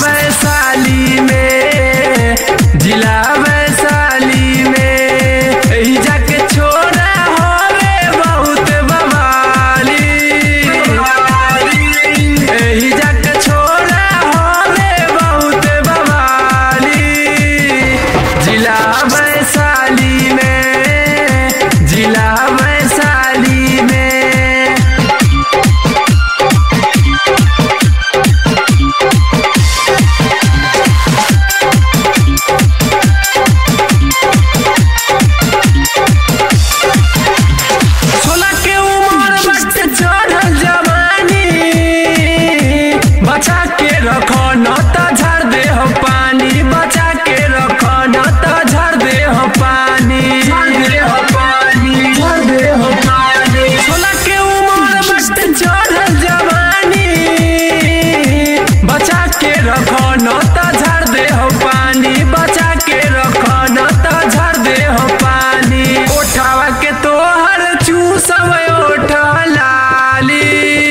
वैशाली में जिला वैशाली में एही जाके छोड़ा होवे बहुत बवाली एही जाके छोड़ा होवे बहुत बवाली जिला वैशाली में जिला वैशाली में सोलह के उम्र बट चढ़ल जवानी बचा के रखो न त झड़ दे हो पानी बचा के रखो न त झड़ दे हो पानी झड़ दे हो पानी झड़ दे हो पानी सोलह के उम्र बट चढ़ल जवानी बचा के रखो न त झड़ दे हो पानी बचा के रखो न त झड़ दे हो पानी उठावा के तोहर चूसव ओठ लाली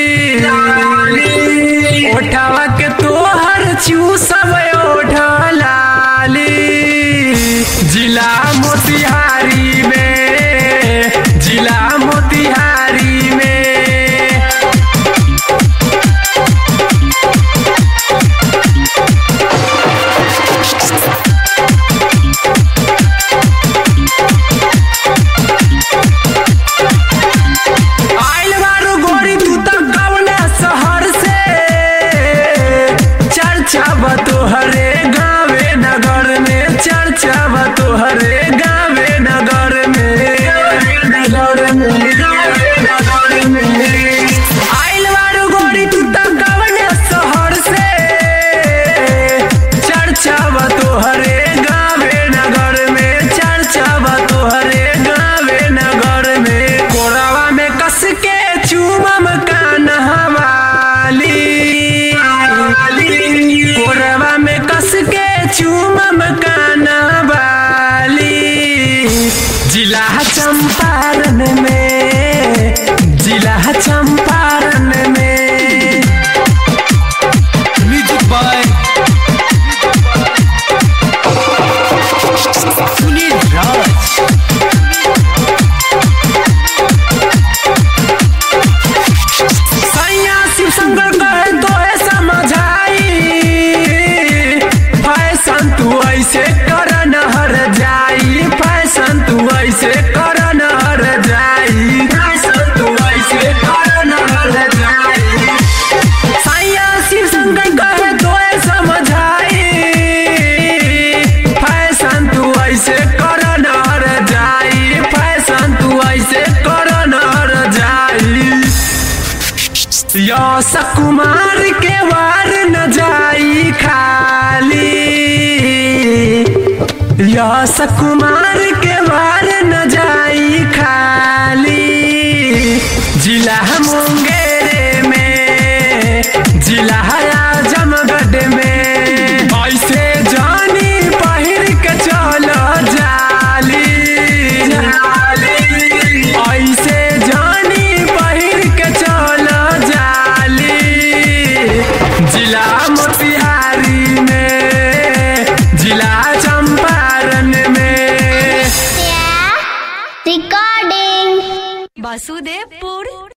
उठावा के तोहर चूसव ओठ लाली जिला मोतिहारी में जिला मोतिहारी में आइल बारू गोरी तू त कवना शहर से चर्चा बा तोहरे गावे नगर में चर्चा बा तोहरे गावे नगर में नगर में गावे नगर में आइल बारू गोरी तू त कवना शहर से चर्चा बा तोहरे गावे नगर में चर्चा बा तोहरे गावे नगर में कोरावा में कस के चूमम कानहवाली कोरावा में कस के चूमम कानहवाली जिला चंपारण में जिला चंपारण में म्यूजिक बाय सुनील राज सैया शिव शंकर कहे तो है समझाई फैशन तू ऐसे कर न हर जाई फैशन तू ऐसे कर न हर जाई फैशन तू ऐसे कर न हर जाई सैया शिव शंकर कहे तो है समझाई फैशन तू ऐसे कर न हर जाई फैशन तू ऐसे कर न हर जाई यश कुमार के वार न जाई खाली यश कुमार के वार न जाई खाली जिला मुंगेर में जिला आजमगढ़ में ऐसे जानी पहिर के चलो जाली ऐसे जानी पहिर के चलो जाली जिला मोतिहारी में जिला चंपारण में recording वासुदेवपुर